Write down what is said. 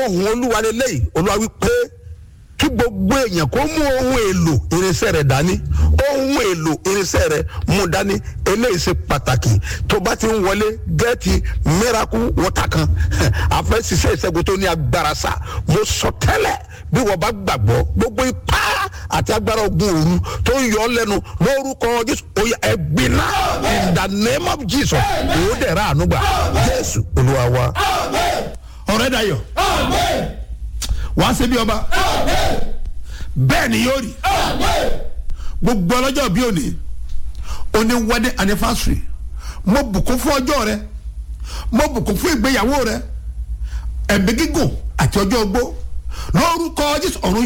ohun olúwa lélẹ́yìí olúwa wí pé kí gbogbo èèyàn kó mú ohun èlò irinṣẹ́ rẹ̀ dání ohun èlò irinṣẹ́ rẹ̀ mú dání eléyìí ṣe pàtàkì tó bá ti ń wọlé gẹ́ẹ̀tì miracle water kan àfẹ́ ṣiṣẹ́ ìṣẹ́gun tó ní agbára sá mo sọ tẹ́lẹ̀ bí wọ́n bá gbàgbọ́ gbogbo ipá àti agbára ogun òru tó ń yọ ọ́ lẹ́nu lórúkọ jésù oyè ẹ̀gbìnà in the name of jesus òun dẹ̀ ra àánú gbà jésù olúwa wa. ọ̀rẹ́ dayọ̀ wàá ṣe bí ọba bẹ́ẹ̀ ni yóò rí gbogbo ọlọ́jọ́ bí òní òní wedding anniversary mo bùkún fún ọjọ́ rẹ mo bùkún fún ìgbéyàwó rẹ ẹ̀mí gígùn àti ọjọ́ ogbó lórúkọ jésù ọ̀run